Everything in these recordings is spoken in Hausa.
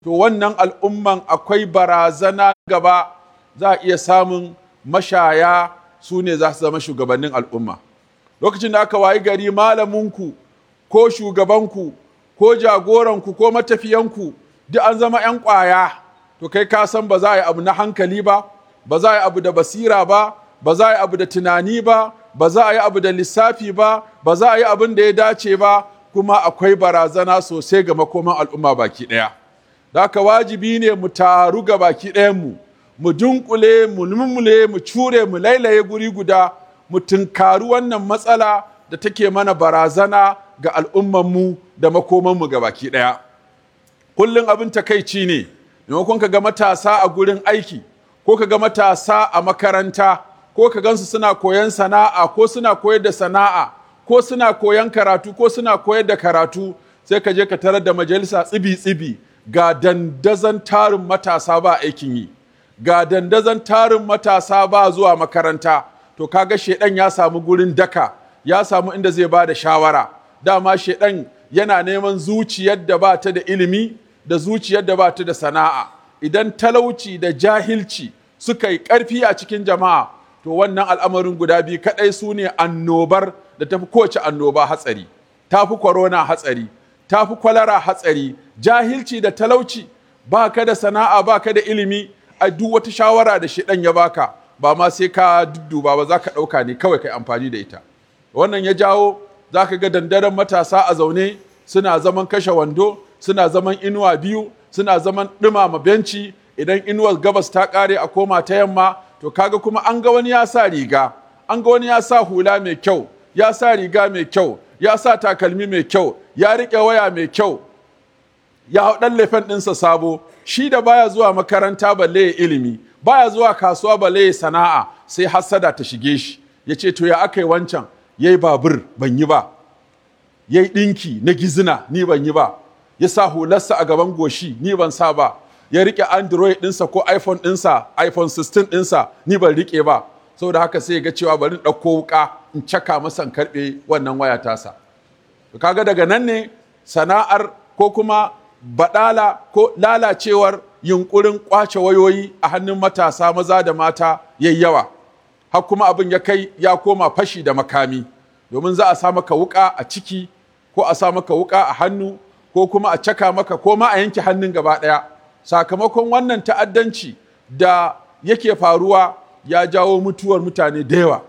to wannan al'umman akwai barazana gaba za a iya samun mashaya su ne za su zama shugabannin al'umma lokacin da aka wayi gari malaminku ko shugabanku ko jagoranku ko matafiyanku duk an zama 'yan ƙwaya to kai ka san ba za a yi abu na hankali ba ba za a yi abu da basira ba ba za a yi abu da tunani ba ba za a yi abu da lissafi ba ba za a yi abin da ya dace ba kuma akwai barazana sosai ga makoman al'umma baki ɗaya da haka wajibi ne mu taru ga baki ɗayanmu mu dunkule mu mulmule mu cure mu lailaye guri guda mu tunkari wannan matsala da take mana barazana ga al'ummanmu da makomanmu ga baki ɗaya kullum abin takaici ne maimakon ka ga matasa a gurin aiki ko ka ga matasa a makaranta ko ka gansu suna koyan sana'a ko suna koyar da sana'a ko suna koyan karatu ko suna koyar da karatu sai ka je ka tarar da majalisa tsibi-tsibi ga dandazon tarin matasa ba aikin yi ga dandazon tarin matasa ba zuwa makaranta to kaga shedan ya samu gurin daka ya samu inda zai ba da shawara dama shedan yana neman zuciyar da ba ta da ilimi da zuciyar da ba ta da sana'a idan talauci da jahilci suka yi ƙarfi a cikin jama'a to wannan al'amarin guda biyu kaɗai su ne annobar da tafi kowace annoba hatsari tafi korona hatsari tafi kwalara hatsari jahilci da talauci ba ka da sana'a ba ka da ilimi a duk wata shawara da shi ya baka ba ma sai ka dudduba ba za ka ɗauka ne kawai kai amfani da ita wannan ya jawo za ka ga dandaren matasa a zaune suna zaman kashe wando suna zaman inuwa biyu suna zaman ɗumama benci idan inuwar gabas ta ƙare a koma ta yamma to kaga kuma an ga wani ya sa riga an ga wani ya sa hula mai kyau ya sa riga mai kyau ya sa takalmi mai kyau ya riƙe waya mai kyau ya hau ɗan lefen ɗinsa sabo shi da baya zuwa makaranta balle ya ilimi baya zuwa kasuwa balle ya sana'a sai hassada ta shige shi ya ce to ya aka yi wancan ya yi babur ban yi ba ya yi ɗinki na gizina ni ban yi ba ya sa hularsa a gaban goshi ni ban sa ba ya rike android ɗinsa ko iphone ɗinsa iphone 16 ɗinsa ni ban rike ba saboda haka sai ga cewa bari ɗauko wuka in caka masa karɓe wannan waya tasa kaga daga nan ne sana'ar ko kuma baɗala ko lalacewar yunkurin kwace wayoyi a hannun matasa maza da mata yayi yawa har kuma abin ya kai ya koma fashi da makami domin za a sa maka wuka a ciki ko a sa maka wuka a hannu ko kuma a caka maka ko ma a yanke hannun gaba ɗaya sakamakon wannan ta'addanci da yake faruwa ya jawo mutuwar mutane da yawa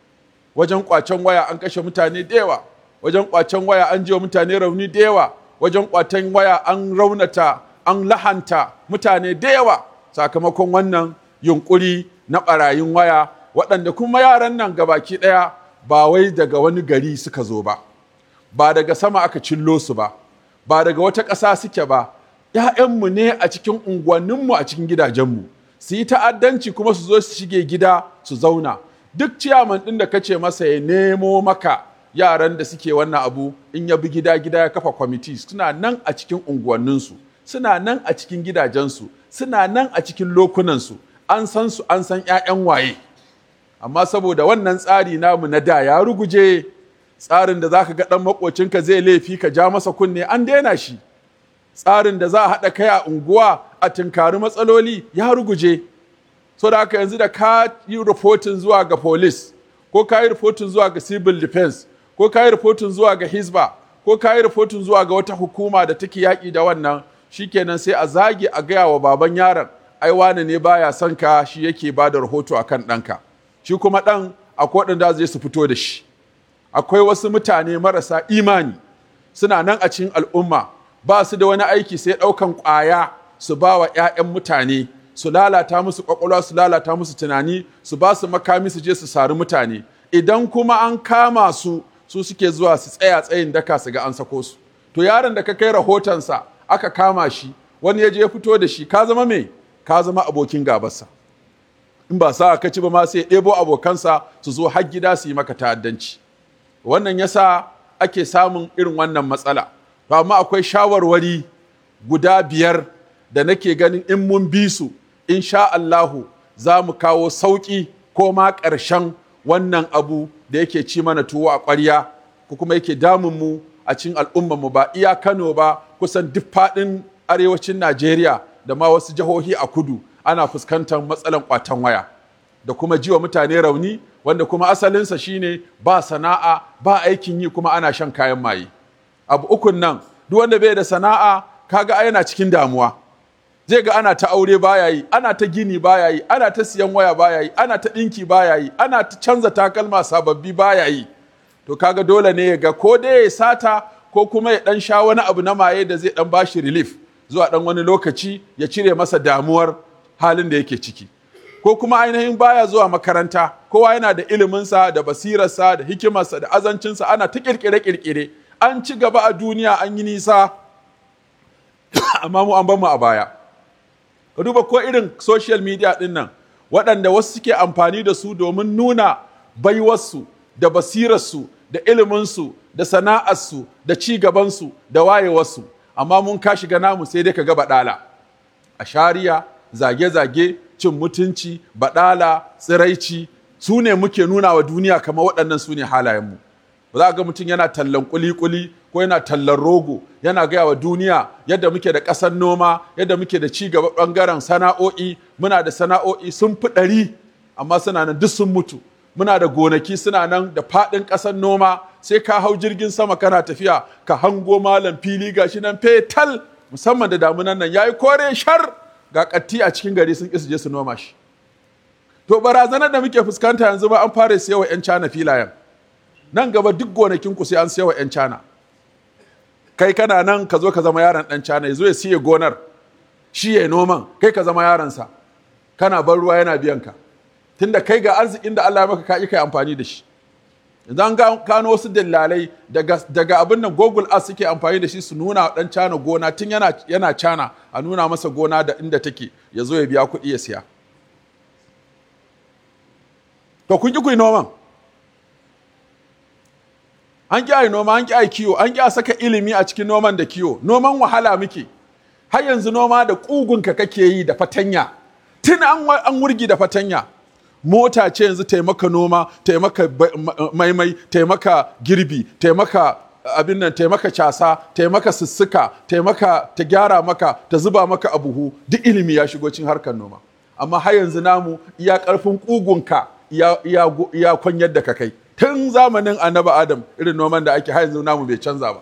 wajen kwacen waya an kashe mutane da yawa wajen kwacen waya an jiwa mutane rauni da yawa wajen kwacen waya an raunata an lahanta mutane da yawa sakamakon wannan yunkuri na ɓarayin waya waɗanda kuma yaran nan gabaki ɗaya ba wai daga wani gari suka zo ba ba daga sama aka cillo su ba ba daga wata ƙasa suke ba ‘ya'yanmu ne a cikin unguwanninmu a cikin gidajenmu su yi ta'addanci kuma su zo su shige gida su zauna duk ciyaman ɗin da kace masa ya nemo maka yaran da suke wannan abu in ya bi gida gida ya kafa kwamiti suna nan a cikin unguwanninsu suna nan a cikin gidajensu suna nan a cikin lokunansu an san su an san ‘ya'yan waye amma saboda wannan tsari namu na da ya ruguje tsarin da za ka ga ɗan maƙocinka zai laifi ka ja masa kunne an daina shi tsarin da za a haɗa kai a unguwa a tunkari matsaloli ya ruguje so da haka yanzu da ka yi rahoton zuwa ga police ko ka yi rahoton zuwa ga civil defense ko ka yi rahoton zuwa ga hisba ko ka yi rahoton zuwa ga wata hukuma da take yaƙi da wannan shikenan sai a zage a gaya wa baban yaron ai wane ne baya son ka shi yake ba da rahoto akan ɗanka shi kuma ɗan akwai waɗanda zai su fito da shi akwai wasu mutane marasa imani suna nan a cikin al'umma ba su da wani aiki sai ɗaukan ƙwaya su ba wa 'ya'yan mutane su lalata musu ƙwaƙwalwa su lalata musu tunani su ba su makami su je su sari mutane idan kuma an kama su su suke zuwa su tsaya tsayin daka su ga an sako su to yaron da ka kai rahotonsa aka kama shi wani ya je ya fito da shi ka zama me ka zama abokin gabarsa in ba sa ka ci ba ma sai ɗebo abokansa su zo har gida su yi maka ta'addanci wannan yasa ake samun irin wannan matsala to amma akwai shawarwari guda biyar da nake ganin in mun bi su insha Allahu za mu kawo sauƙi ko ma ƙarshen wannan abu da yake ci mana tuwo a ƙwarya ko kuma yake damun mu a cikin al'ummarmu ba iya Kano ba kusan duk faɗin arewacin najeriya da ma wasu jihohi a kudu ana fuskantar matsalan kwatan waya da kuma jiwa mutane rauni wanda kuma asalinsa shine ba sana'a ba aikin yi kuma ana shan kayan maye abu ukun nan duk wanda bai da sana'a kaga yana cikin damuwa zai ga ana ta aure baya yi ana ta gini baya yi ana ta siyan waya baya yi ana ta ɗinki baya yi ana ta canza takalma sababbi baya yi to kaga dole ne ya ga ko dai ya sata ko kuma ya dan sha wani abu na maye da zai dan bashi relief zuwa dan wani lokaci ya cire masa damuwar halin da yake ciki ko kuma ainihin baya zuwa makaranta kowa yana da iliminsa da basirarsa da hikimarsa da azancinsa ana ta kirkire-kirkire an ci gaba a duniya an yi nisa amma mu an mu a baya ka duba ko irin social media din nan waɗanda wasu suke amfani da su domin nuna baiwarsu da basirarsu da iliminsu da sana'arsu da ci gabansu da wayewarsu amma mun ka shiga namu sai dai ka ga baɗala a shari'a zage-zage cin mutunci baɗala tsiraici su ne muke nuna wa duniya kamar waɗannan su ne halayenmu ba za ga mutum yana tallan kuli-kuli ko yana tallan rogo yana gaya wa duniya yadda muke da ƙasar noma yadda muke da ci gaba ɓangaren sana'o'i muna da sana'o'i sun fi ɗari amma suna nan duk sun mutu muna da gonaki suna nan da faɗin ƙasar noma sai ka hau jirgin sama kana tafiya ka hango malam fili gashi nan fetal musamman da damunan nan yayi kore shar ga ƙatti a cikin gari sun ƙi je su noma shi to barazanar da muke fuskanta yanzu ba an fara siyawa 'yan cana filayen nan gaba duk gonakin ku sai an siyawa 'yan cana kai kana nan ka zo ka zama yaron ɗan cana ya zo ya siya gonar shi ya noman kai ka zama yaronsa kana ban ruwa yana biyan ka tunda kai ga arzikin da Allah ya maka ka kai amfani da shi idan gano wasu dillalai daga, daga abin nan google earth suke amfani da shi su nuna dan cana gona tun yana, yana cana a nuna masa gona da inda take ya zo ya biya kuɗi ya siya to kun ki ku yi noman an ƙi a yi noma an ƙi a yi kiwo an ƙi a saka ilimi a cikin noman da kiwo noman wahala muke har yanzu noma da ƙugunka kake yi da fatanya tun an wurgi da fatanya mota ce yanzu taimaka noma taimaka maimai taimaka girbi taimaka abin nan taimaka casa taimaka sussuka taimaka ta gyara maka ta zuba maka a buhu duk ilimi ya shigo cin harkar noma amma har yanzu namu iya karfin kugunka iya kwanyar da ka kai tun zamanin annabi adam irin noman da ake har yanzu namu bai canza ba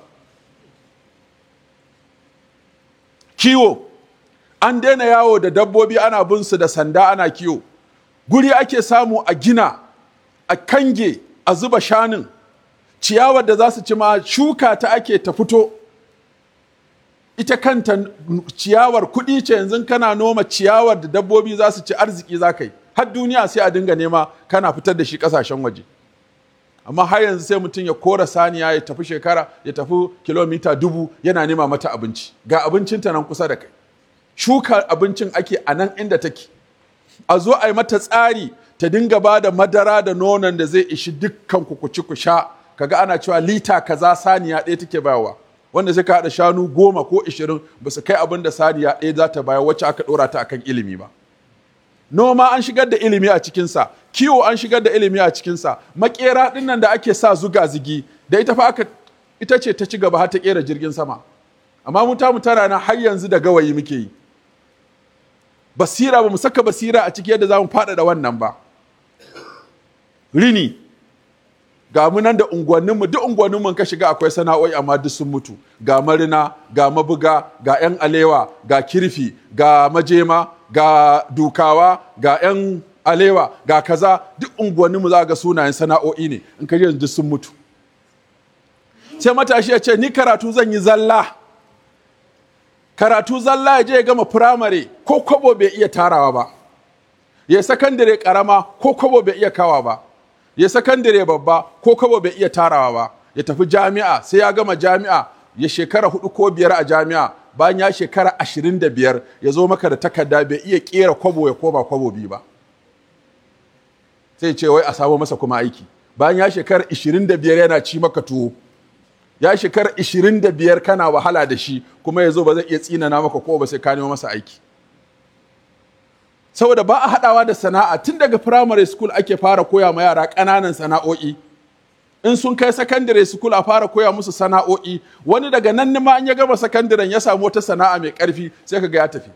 kiwo an daina yawo da dabbobi ana bin su da sanda ana kiwo guri ake samu a gina a kange a zuba shanun ciyawar da za su ci ma shuka ta ake ta fito ita kanta ciyawar kuɗi ce yanzu kana noma ciyawar da dabbobi za su ci arziki za ka yi har duniya sai a dinga nema kana fitar da shi ƙasashen waje amma har yanzu sai mutum ya kora saniya ya tafi shekara ya tafi kilomita dubu yana nema mata abinci ga abincinta nan kusa da kai shuka abincin ake a nan inda take a zo a yi mata tsari ta dinga ba da madara da nonon da zai ishi dukkan ku ci ku sha kaga ana cewa lita kaza saniya ɗaya take bayarwa wanda sai ka haɗa shanu goma ko ishirin ba su kai abin da saniya ɗaya za ta bayar wacce aka ɗora ta akan ilimi ba noma an shigar da ilimi a cikinsa kiwo an shigar da ilimi a cikinsa makera ɗin nan da ake sa zuga zigi da ita fa aka ita ce ta ci gaba har ta ƙera jirgin sama amma mu ta mu tara na har yanzu da gawayi muke yi basira ba mu saka basira a ciki yadda za mu faɗaɗa wannan ba rini ga mu nan da unguwanninmu duk unguwanninmu ka shiga akwai sana'o'i amma duk sun mutu ga marina ga mabuga ga 'yan alewa ga kirfi ga majema ga dukawa ga 'yan alewa ga kaza duk unguwanninmu za ga sunayen sana'o'i ne in ka yanzu duk sun mutu sai matashi ya ce ni karatu zan yi zalla karatu zalla ya je ya gama firamare ko kwabo bai iya tarawa ba ya sakandare karama ko kwabo bai iya kawa ba ya sakandare babba ko kwabo bai iya tarawa ba ya tafi jami'a sai ya gama jami'a ya shekara hudu ko biyar a jami'a bayan ya shekara ashirin da biyar ya zo maka da takarda bai iya kera kwabo ya koma kwabo biyu ba sai ce wai a samu masa kuma aiki bayan ya shekara ashirin da biyar yana ci maka tuwo ya shekara 25 kana wahala da shi kuma ya zo ba zai iya tsinana maka ko ba sai ka nemo masa aiki saboda ba a haɗawa da sana'a tun daga primary school ake fara koya ma yara ƙananan sana'o'i in sun kai sakandare school a fara koya musu sana'o'i wani daga nan ma an ya gama sakandaren ya samu wata sana'a mai ƙarfi sai ka ga ya tafi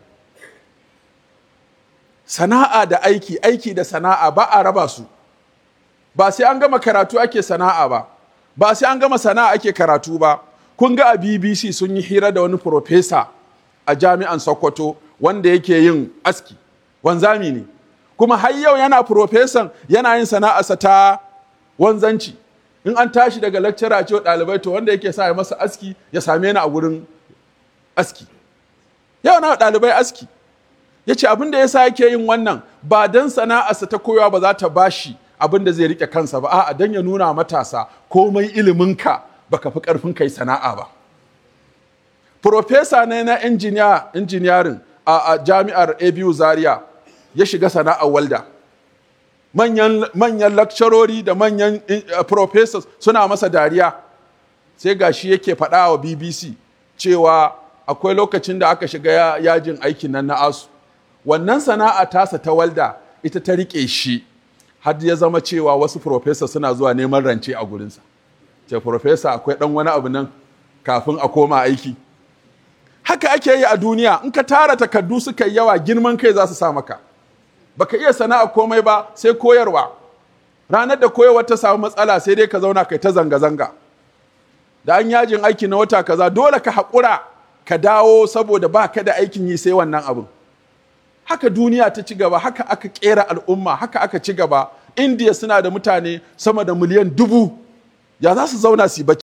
sana'a da aiki aiki da sana'a ba a raba su ba sai an gama karatu ake sana'a ba ba sai an gama sana'a ake karatu ba kun ga a bbc sun yi hira da wani profesa a jami'an sokoto wanda yake yin aski wanzami ne kuma har yau yana profesan yana yin sana'arsa ta wanzanci in an tashi daga lecturer ce ɗalibai to wanda yake sa ya masa aski ya same ni a wurin aski yau na ɗalibai aski ya ce abin da ya sa yake yin wannan ba don sana'arsa ta koyawa ba za ta bashi abin da zai rike kansa ba a'a don ya nuna matasa komai iliminka baka fi karfin kai sana'a ba Profesa ne na injiniya injiniyarin a, a jami'ar abu zaria ya shiga sana'ar walda manyan, manyan lakcarori da manyan uh, professors suna masa dariya sai gashi yake faɗa wa bbc cewa akwai lokacin da aka shiga yajin aikin nan na asu wannan sana'a tasa ta walda ita ta riƙe shi har ya zama cewa wasu professor suna zuwa neman rance a gurinsa ce professor akwai ɗan wani abu nan kafin a koma aiki haka ake yi a duniya in ka tara takardu suka yi yawa girman kai za su sa maka baka iya sana'a komai ba sai koyarwa ranar da koyarwa ta samu matsala sai dai ka zauna kai ta zanga-zanga da an yajin aiki na wata kaza dole ka haƙura ka dawo saboda ba ka da aikin yi sai wannan abin haka duniya ta ci gaba haka aka kera al'umma haka aka ci gaba indiya suna da mutane sama da miliyan dubu ya za su zauna su yi bacci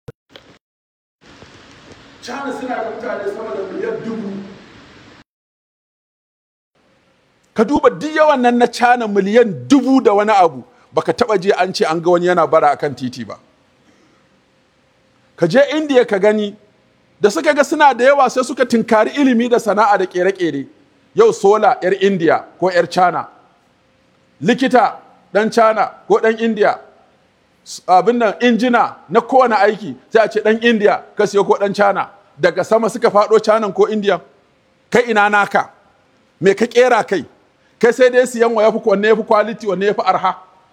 China suna da mutane sama da miliyan dubu ka duba duk yawan nan na China miliyan dubu da wani abu baka taba je an ce an ga wani yana bara akan titi ba ka je indiya ka gani da suka ga suna da yawa sai suka tinkari ilimi da sana'a da kere-kere yau sola 'yar indiya ko 'yar china likita dan china ko dan indiya abin nan injina na kowane aiki sai a ce dan indiya ka siyo ko dan china daga sama suka faɗo china ko indiya kai ina naka me ka kera kai kai sai dai siyan wa yafi wanne yafi quality wanne yafi arha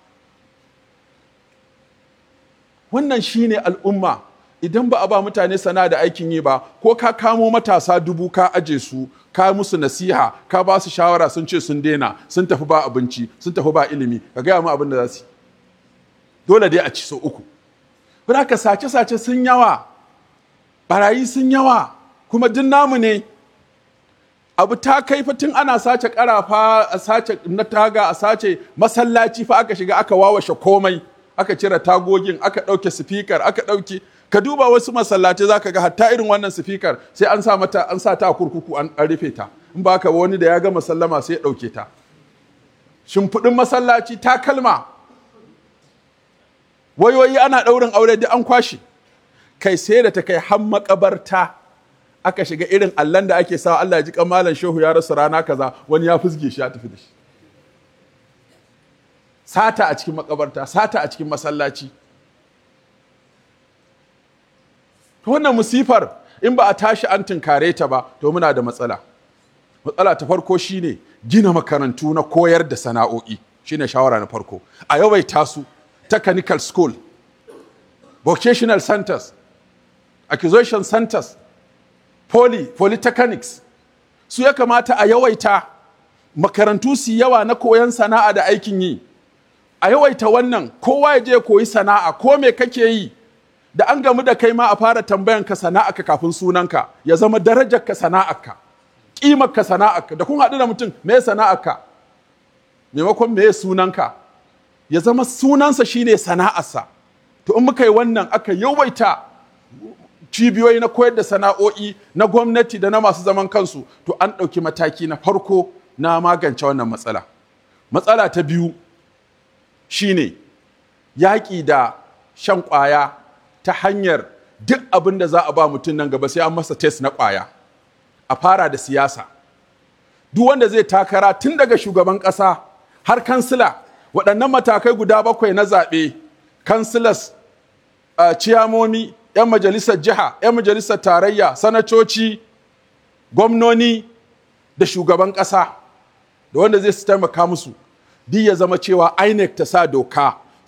wannan shine al'umma idan ba a ba mutane sana da aikin yi ba ko ka kamo matasa dubu ka aje su ka musu nasiha ka ba su shawara sun ce sun daina sun tafi ba abinci sun tafi ba ilimi ka gaya mu abin da za su dole dai a ci so uku ka sace-sace sun yawa barayi sun yawa kuma duk namu ne abu ta kai tun ana sace karafa a sace na taga a sace masallaci fa aka shiga aka wawashe komai aka cire tagogin aka ɗauke sifikar aka ɗauke ka duba wasu masallatai zaka ga hatta irin wannan sifikar sai an sa mata an sa ta a kurkuku an rufe ta in ba ka wani da ya ga masallama sai ya ɗauke ta shimfiɗin masallaci ta kalma wayoyi ana ɗaurin aure duk an kwashe kai sai da ta kai har makabarta aka shiga irin allan da ake sa Allah ya ji kamalan shehu ya rasa rana kaza wani ya fusge shi ya tafi da shi sata a cikin makabarta sata a cikin masallaci to wannan musifar in ba a tashi an tunkare ta ba to muna da matsala matsala ta farko shine gina makarantu na koyar da sana'o'i shine shawara na farko a yawaita su technical school vocational centers acquisition centers poly polytechnics su ya kamata a yawaita makarantu su yawa na koyon sana'a da aikin yi a yawaita wannan kowa ya je koyi sana'a ko me kake yi da an gamu da kai ma a fara tambayan ka sana'arka kafin sunanka ya zama darajar ka sana'arka kimar ka sana'arka da kun haɗu da mutum me sana'arka maimakon me sunanka ya zama sunansa shine sana'arsa to in muka yi wannan aka yawaita cibiyoyi na koyar da sana'o'i na gwamnati da na masu zaman kansu to an ɗauki mataki na farko na magance wannan matsala matsala ta biyu shine yaƙi da shan ƙwaya ta hanyar duk abin da za a ba mutum nan gaba sai an masa test na ƙwaya a fara da siyasa duk wanda zai takara tun daga shugaban ƙasa har kansila waɗannan matakai guda bakwai na zaɓe kansilas uh, ciyamomi 'yan majalisar jiha 'yan majalisar tarayya sanatoci gwamnoni da shugaban ƙasa da wanda zai su taimaka musu duk ya zama cewa inec ta sa doka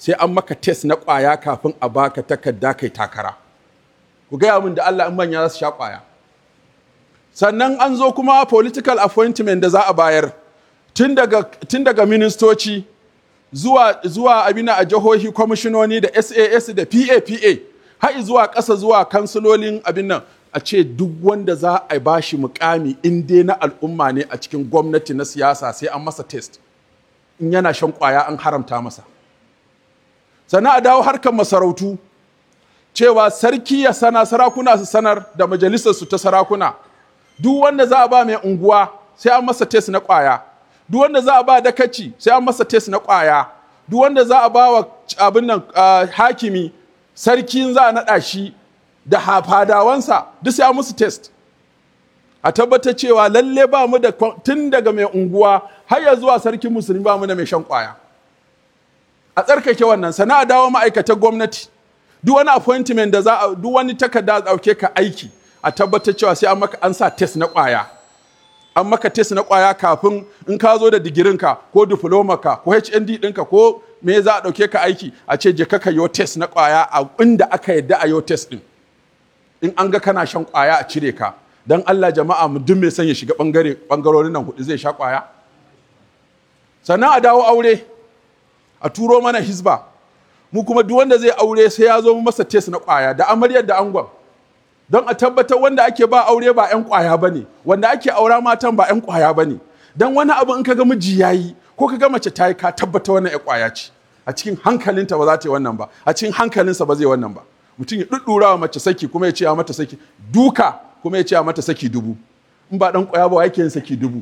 sai an maka test na ƙwaya kafin a baka takarda kai takara ku gaya min da Allah in manya za su sha ƙwaya sannan an zo kuma political appointment da za a bayar tun daga, tun daga ministoci zuwa, zuwa abina a jihohi kwamishinoni da sas da papa har zuwa ƙasa zuwa kansilolin abin nan a ce duk wanda za a ba shi mukami in dai na al'umma ne a cikin gwamnati na siyasa sai an masa test in yana shan kwaya an haramta masa sannan a dawo harkar masarautu cewa sarki ya sana sarakuna su sanar da majalisar su ta sarakuna duk wanda za a ba mai unguwa sai an masa test na kwaya duk wanda za a ba dakaci sai an masa test na kwaya duk wanda za a ba wa abin nan uh, hakimi sarkin za a naɗa shi da hafadawansa duk sai an musu test a tabbatar cewa lalle ba mu da tun daga mai unguwa har ya zuwa sarkin musulmi ba mu da mai shan kwaya a tsarkake wannan sana a dawo ma'aikatan gwamnati duk wani appointment da za a duk wani takarda a ɗauke ka aiki a tabbatar cewa sai an maka an sa test na kwaya an maka test na kwaya kafin in ka zo da digirinka ko ka ko HND ɗinka ko me za a ɗauke ka aiki a ce je ka yo test na kwaya a inda aka yadda a yo test ɗin in an ga kana shan kwaya a cire ka don Allah jama'a mu duk mai son ya shiga bangare bangarorin nan hudu zai sha kwaya sannan a dawo aure a turo mana hisba mu kuma duk wanda zai aure sai ya zo masa test na kwaya da amaryar da angon don a tabbatar wanda ake ba aure ba 'yan kwaya ba ne wanda ake aura matan ba 'yan kwaya ba ne don wani abu in ka ga miji ya yi ko ka ga mace ta yi ka tabbata wannan 'yan kwaya ce a cikin hankalinta ba za ta yi wannan ba a cikin hankalinsa ba zai wannan ba mutum ya ɗuɗɗura wa mace saki kuma ya ce a mata saki duka kuma ya ce a mata saki dubu in ba ɗan ƙwaya ba yake yin saki dubu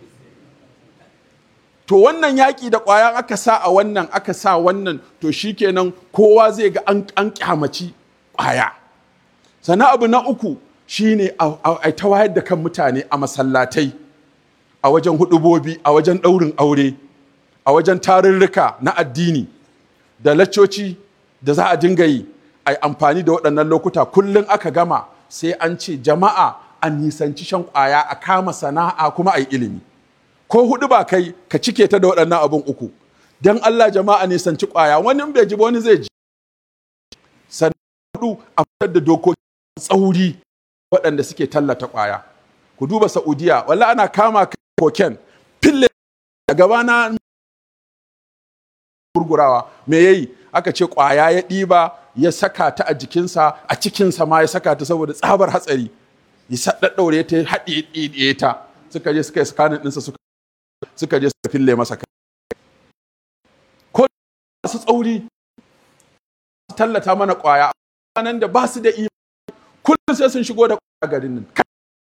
to wannan yaƙi da ƙwaya aka sa a wannan aka sa wannan to shikenan kowa zai ga an, an kyamaci ƙwaya sannan abu na uku shine a ta wayar da kan mutane a masallatai a wajen hudubobi a wajen ɗaurin aure a wajen tarurruka na addini da laccoci da za a dinga yi a yi amfani da waɗannan lokuta kullum aka gama sai an ce jama'a a nisanci shan ƙwaya a kama sana'a kuma a yi ilimi ko hudu ba kai ka cike ta da waɗannan abin uku don Allah jama'a nisanci ƙwaya wani bai ji ba wani zai ji sannan hudu a fitar da dokoki tsauri waɗanda suke tallata ƙwaya ku duba Saudiya walla ana kama koken fille a gabana gurgurawa me yayi aka ce ƙwaya ya ɗiba ya saka ta a jikinsa a cikinsa ma ya saka ta saboda tsabar hatsari ya ɗaɗɗaure ta ya haɗe ta suka je suka yi sakanin ɗinsa suka suka je suka fille masa kai ko su tsauri su tallata mana ƙwaya nan da ba su da imani kullum sai sun shigo da ƙwaya garin nan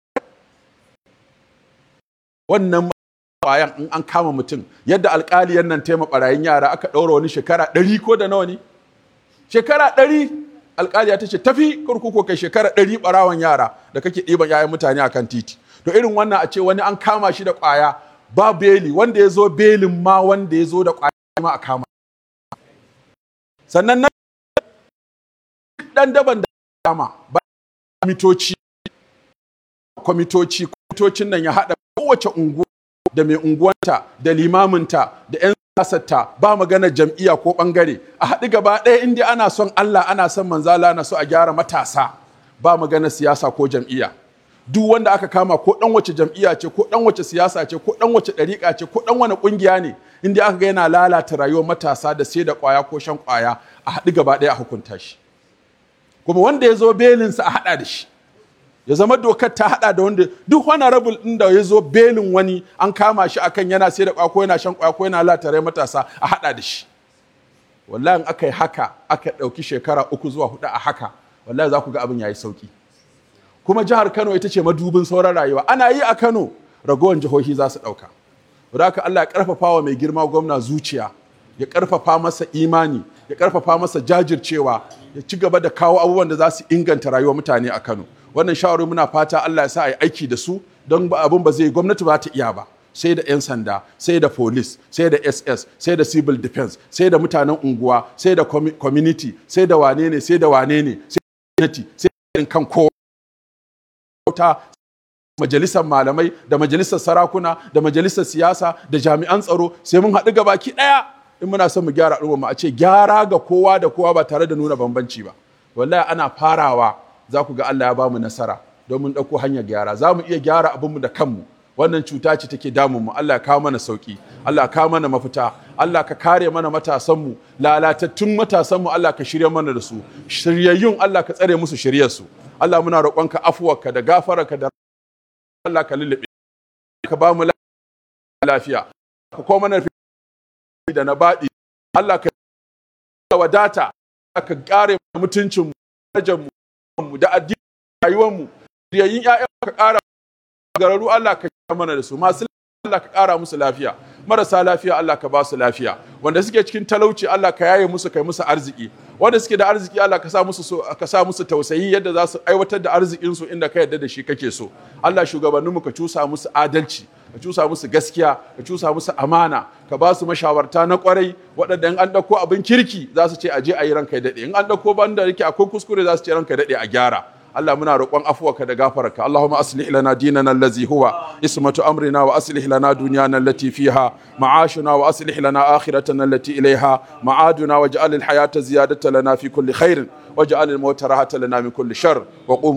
wannan ƙwayan in an kama mutum yadda alƙaliyan nan taima ɓarayin yara aka ɗaura wani shekara ɗari ko da nawa ne shekara ɗari alƙaliya ta ce tafi kurkuku kai shekara ɗari ɓarawan yara da kake ɗiban yayan mutane akan titi to irin wannan a ce wani an kama shi da ƙwaya ba beli wanda ya zo belin ma wanda ya zo da ƙwaya ma a kama sannan na ɗan daban da kama ba kwamitoci kwamitoci kwamitocin nan ya haɗa kowace unguwa da mai unguwanta da limaminta da 'yan siyasarta ba magana jam'iyya ko bangare a haɗu gaba ɗaya inda ana son Allah ana son manzala ana so a gyara matasa ba magana siyasa ko jam'iyya duk wanda aka kama ko ɗan wace jam'iyya ce ko ɗan wace siyasa ce ko ɗan wace ɗariƙa ce ko ɗan wani ƙungiya ne inda aka ga yana lalata rayuwar matasa da sai da ƙwaya ko shan ƙwaya a haɗu gaba ɗaya a hukunta shi kuma wanda ya zo belinsa a haɗa da shi ya zama dokar ta hada da wanda duk honorable din da ya zo belin wani an kama shi akan yana sai da kwako yana shan kwako yana latare matasa a hada da shi wallahi in aka yi haka aka dauki shekara uku zuwa hudu a haka wallahi za ku ga abin yayi sauki kuma jihar Kano ita ce madubin sauran rayuwa ana yi a Kano ragowar jihohi za su dauka haka Allah ya karfafa wa mai girma gwamna zuciya ya karfafa masa imani ya karfafa masa jajircewa ya ci gaba da kawo abubuwan da za su inganta rayuwar mutane a Kano wannan shawarar muna fata Allah ya sa a yi aiki da su don abin ba zai gwamnati ba ta iya ba sai da 'yan sanda sai da police sai da ss sai da civil defense sai da mutanen unguwa sai da community sai da wane ne sai da wane ne sai da gwamnati sai da kan kowa majalisar malamai da majalisar sarakuna da majalisar siyasa da jami'an tsaro sai mun haɗu gabaki ɗaya in muna son mu gyara al'umma mu a ce gyara ga kowa da kowa ba tare da nuna bambanci ba wallahi ana farawa za ku ga Allah ya bamu nasara don mun ɗauko hanyar gyara za mu iya gyara abinmu da kanmu wannan cuta ce take damun mu Allah ya kawo mana sauki Allah ya kawo mana mafita Allah ka kare mana matasanmu lalatattun matasanmu Allah ka shirya mana da su shiryayyun Allah ka tsare musu shiryarsu Allah muna roƙonka afuwarka da gafararka da Allah ka lullube ka ba mu lafiya ka koma mana da na baɗi Allah ka wadata ka kare mutuncin mu da addinin rayuwar mu riyayin ƴaƴan ka ƙara gararu Allah ka mana da su masu Allah ka ƙara musu lafiya marasa lafiya Allah ka ba su lafiya wanda suke cikin talauci Allah ka yaye musu kai musu arziki wanda suke da arziki Allah ka sa musu so, ka sa musu tausayi yadda za su aiwatar da arzikin su inda ka yarda da shi kake so Allah shugabannin mu ka cusa musu adalci ka cusa musu gaskiya ka cusa musu amana ka ba su mashawarta na kwarai waɗanda in an ɗauko abin kirki za su ce a je a yi ranka daɗe in an ɗauko banda yake akwai kuskure za su ce ranka daɗe a gyara Allah muna roƙon afuwarka da gafararka Allahumma aslih lana dinana allazi huwa ismatu amrina wa aslih lana dunyana allati fiha ma'ashuna wa aslih lana akhiratana allati ilayha ma'aduna waj'al al-hayata ziyadatan lana fi kulli khairin waj'al al-mauta rahatan lana min kulli shar wa qum